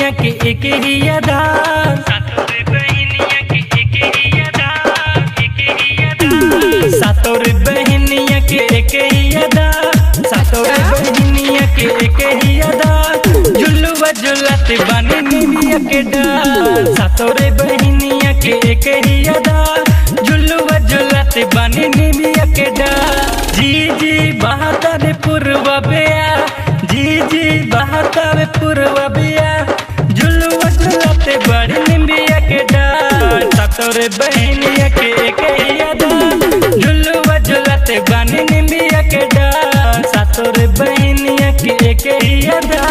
बहनिया के एक ही अदा सातोरे बहनिया के एक ही अदा एक ही अदा सातोरे बहनिया के एक ही अदा सातोरे बहनिया के एक ही अदा झुलुआ झुलत बानी निमिया के डाल सातोरे बहनिया के एक ही अदा झुलुआ झुलत बानी निमिया के डाल जी जी बहादुर पूर्वा बेया जी जी बहादुर पूर्वा बेया झुलुआ झुलत बानी निमिया के डाल सातोरे बहनिया के एक ही अदा झुलुआ झुलत बानी निमिया के डाल सातोरे बहनिया के एक ही अदा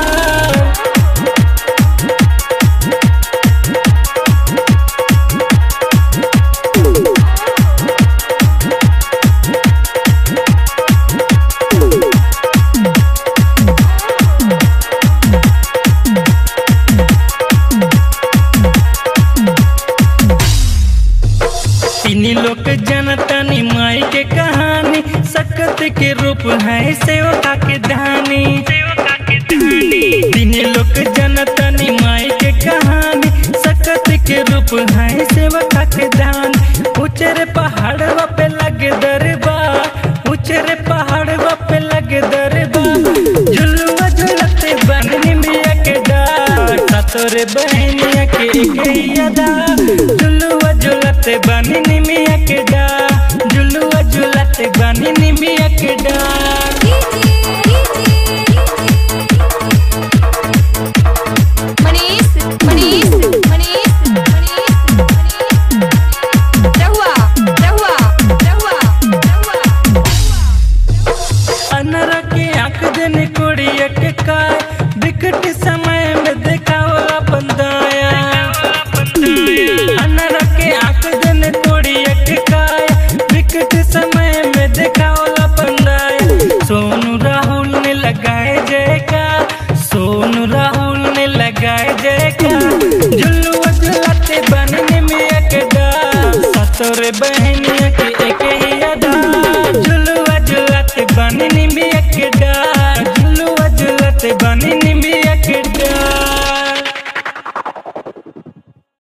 इन्हीं लोग जनतनी माई के कहानी सकत के रूप है सेवका के धानी इन्हीं लोग जनतनी माई के कहानी सकत के रूप है सेवका के धान ऊंचरे पहाड़वा पे लगे दरबा ऊंचरे पहाड़वा पे लगे दरबा झुलुआ झुलते बहनी मिया के डार सतोरे बहनिया के एक अदा झुलुआ झुलते बनी निमिया के डार झुलुआ झुलते बनी निमिया के डार मनीष मनीष मनीष मनीष रहुआ रहुआ रहुआ रहुआ अनरा के आंख देने कोड़िया के काय विकट समय में देखावला बंदाया अनरा के आंख देने कोड़िया के काय विकट समय में देखावला बंदाया सोनू राहुल ने लगाए जयका सोनू राहुल ने लगाए जयका झुलुआ झुलाते बनने में एक डाल सतोरे बहनिया के एक